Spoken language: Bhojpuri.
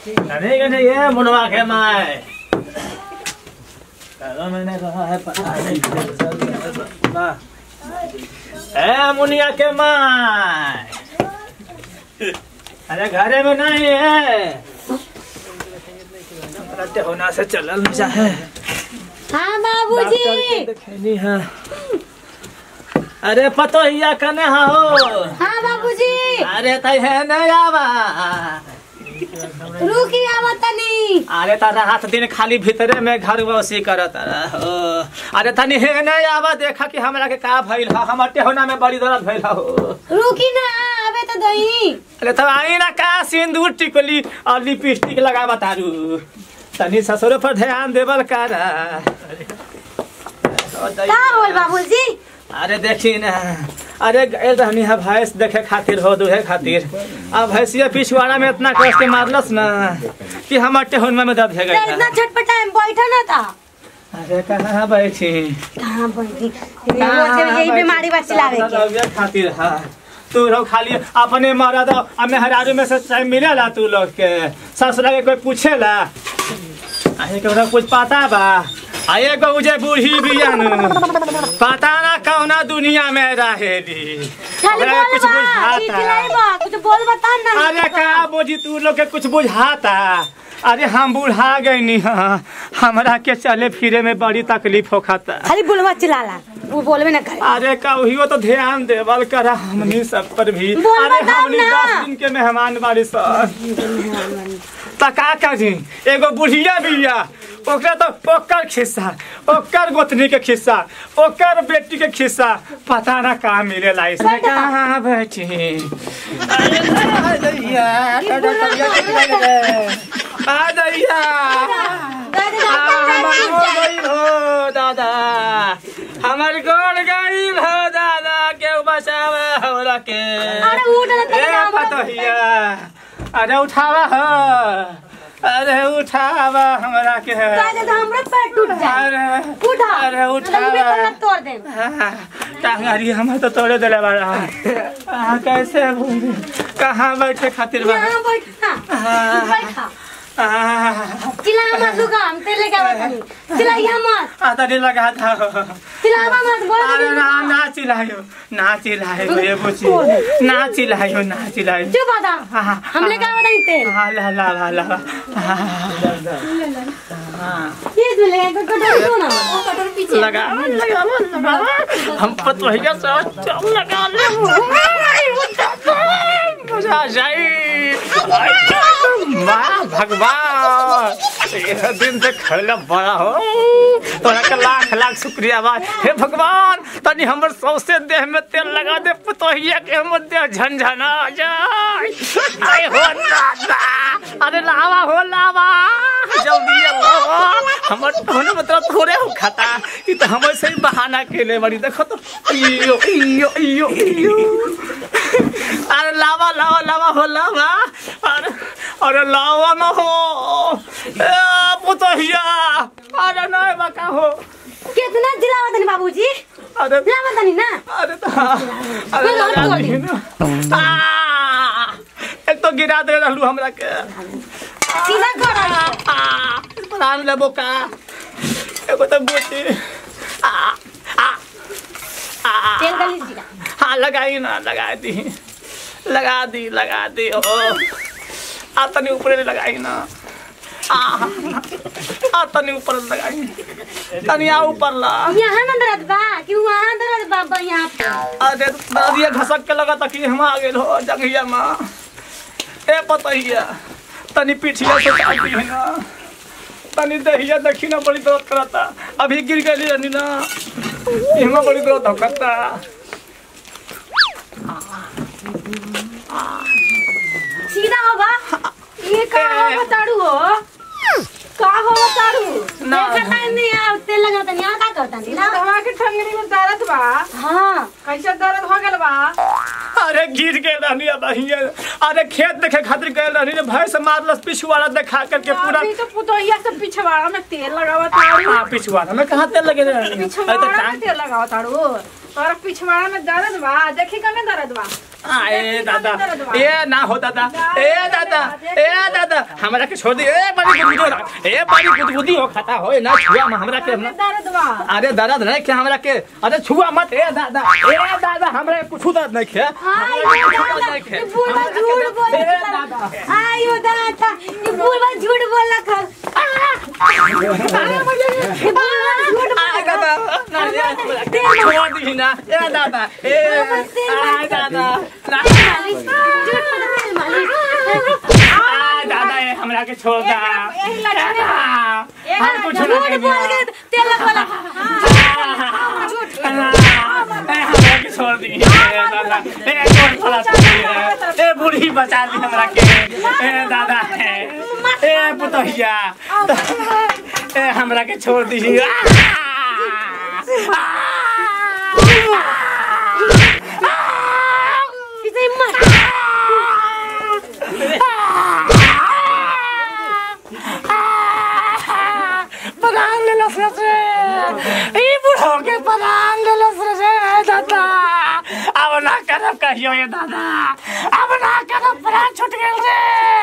अरे के नहीं है मुनवा के माय करो मैंने कहा है पता नहीं चल ए मुनिया के माय अरे घरे में नहीं है रहते होना से चलल नहीं चाहे हाँ बाबूजी देखनी है अरे पतो हिया कने हो हाँ बाबूजी अरे तै है नहीं आवा रुकी आवत तनी अरे तारा हाथ दिन खाली भीतरे में घर बसी करत हो अरे तनी हे नहीं आवा देखा कि हमरा के का भइल ह हमर टेहोना में बड़ी दर्द भइल हो रुकी ना आवे तो दही अरे तब आई ना का सिंदूर टिकली और लिपस्टिक लगावा तारू तनी ससुर पर ध्यान देवल कर का होल बाबूजी अरे देखी ना अरे गए रहनी है भैंस देखे खातिर हो दुहे खातिर अब भैंसिया पिछवाड़ा में इतना कष्ट के मारलस ना कि हमर टेहोनमा में दर्द है तो इतना गया छटपटा में बैठा ना था अरे कहाँ बैठी कहाँ बैठी रोज यही बीमारी बा चिल्लावे के के खातिर है तू लोग खाली अपने मरद और मेहरारू में से टाइम मिलेला तू लोग के ससुरा के कोई पूछेला अहे के कुछ पता बा आ एगो उजे बूढ़ी बियान पता ना कौना दुनिया में रहेली खाली ओकरा बोल कुछ बा बुझाता चिल्लाई बा कुछ बोल बता ना अरे का बोझी तू लोग के कुछ बुझाता अरे हम बुढ़ा गईनी हाँ हमरा के चले फिरे में बड़ी तकलीफ होखता खाली बोलवा चिल्लाला वो बोलबे ना करे अरे कहियो तो ध्यान देवल करा हमनी सब पर भी बोल अरे बताओ हमनी ना। दस दिन के मेहमान बारी सब त का करी एगो बुढ़िया बिया ओकरा तो ओकर खिस्सा ओकर गोतनी के खिस्सा ओकर बेटी के खिस्सा पता ना का मिलेला इसमें बैठा। कहाँ बैठी अरे आ दैया, आ दैया हमर गोड़ गइल हो दादा हमर गोड़ गइल हो दादा के बचावा हमरा के अरे उठ ना ए तेरा पतहिया अरे उठावा हो अरे उठावा हमरा के काहे तो हमरा पैर टूट जाए अरे उठा अरे लगबे उठावा करना तोड़ दे टांगारी हम तो तोड़े दिले बाड़ा आ, कैसे भूली? कहाँ बैठे खातिर बा यहाँ बैठा हाँ। बैठा आ, चिल्ला मत लुका हम तेरे क्या बतानी चिल्ला यहाँ मत आ, तनी लगा था चिल्ला मत बोल अरे ना ना चिल्लायो ना चिल्लायो ये बुची ना चिल्लायो ना चिल्लायो चुप बता हाँ, हमने क्या बतानी तेल हाँ ला ला ला ला हाँ, ये दूल्हे को कटोरी दो ना कटोरी पीछे लगा लगा लगा हम पतवहिया से चल लगा ले मजा जाई माँ भगवान ये दिन से खैला बड़ा हो तोरा के लाख लाख शुक्रिया बा हे भगवान तनी हमर सौसे देह में तेल लगा दे पतोहिया के हमर देह झनझना जाए आए हो दादा अरे लावा हो लावा जल्दी लावा हमर होने मतलब थोड़े हो खाता ई तो हमर से ही बहाना केले बड़ी देखो तो इयो इयो इयो इयो अरे लावा लावा लावा हो लावा अरे अरे लावा न हो ए पुतहिया अरे नहीं बका हो कितना चिल्ला बतानी बाबूजी अरे चिल्ला बतानी ना अरे तो अरे मैं लगा और दी ना आ, एक तो गिरा दे रहलू हमरा के सीधा कर प्राण लेबो का एगो तो बोटी आ आ आ तेल गली सीधा हाँ लगाई ना लगा दी लगा दी लगा दी ओ आ तनी ऊपर लगाई ना आ आ तनी ऊपर लगाई तनी आ ऊपर ला यहाँ ना दर्द बा कि वहाँ दर्द बा बा यहाँ पे अरे नदिया घसक के लगा कि हम आ गेल हो जंगिया में ए पतहिया तनी पीठिया से काटी है ना तनी दहिया देखी ना बड़ी दर्द करता अभी गिर गई रनी ना इहमा बड़ी दर्द होता सीधा होगा ये का हो बताड़ू हो का हो बताड़ू ना। देखा टाइम नहीं आ तेल लगा तनी यहाँ का करता नहीं ना दवा के ठंगरी में दर्द बा हाँ कैसे दर्द हो गल बा अरे गिर गए रहनी अब अहिए अरे खेत देखे खातिर गए रहनी ने भैंस मारलस पिछुआड़ा देखा करके पूरा अभी तो पुतोहिया से पिछवाड़ा में तेल लगावा तारू हाँ पिछुआड़ा में कहाँ तेल लगे रहनी अरे तो पिछवाड़ा में टांग तेल लगावा तारू तोरा पिछवाड़ा में दर्द बा देखी कने दर्द बा ए दादा ए ना हो दादा ए दादा ए दादा हमरा के छोड़ दी ए बड़ी गुदगुदी ए बड़ी गुदगुदी हो खाता हो ना छुआ में हमरा के कने दर्द बा अरे दर्द नहीं क्या हमरा के अरे छुआ मत ए दादा ए दादा हमरा के कुछ दर्द नहीं खे आयो दादा ये बुढ़वा झूठ बोल ए दादा आयो दादा ये बुढ़वा झूठ बोला कर ये बुढ़वा झूठ आ दादा ना ये छोड़ दी ना ए दादा ए आ दादा ना मालिश झूठ बोला तेल मालिश आ दादा ए हमरा के छोड़ दा यही लगा दादा, हम कुछ झूठ नहीं बोल के तेल बोला हमरा के छोड़ दी ए दादा ए कौन फला छोड़ दी ए बूढ़ी बचा दी हमरा के ए दादा ए पुतहिया ए हमरा के छोड़ दी इसे मत परान ले लस रे ई बूढ़ो के परान ले लस रे दादा अब ना करब कहियो ये दादा अब ना करब परान छूट गेल रे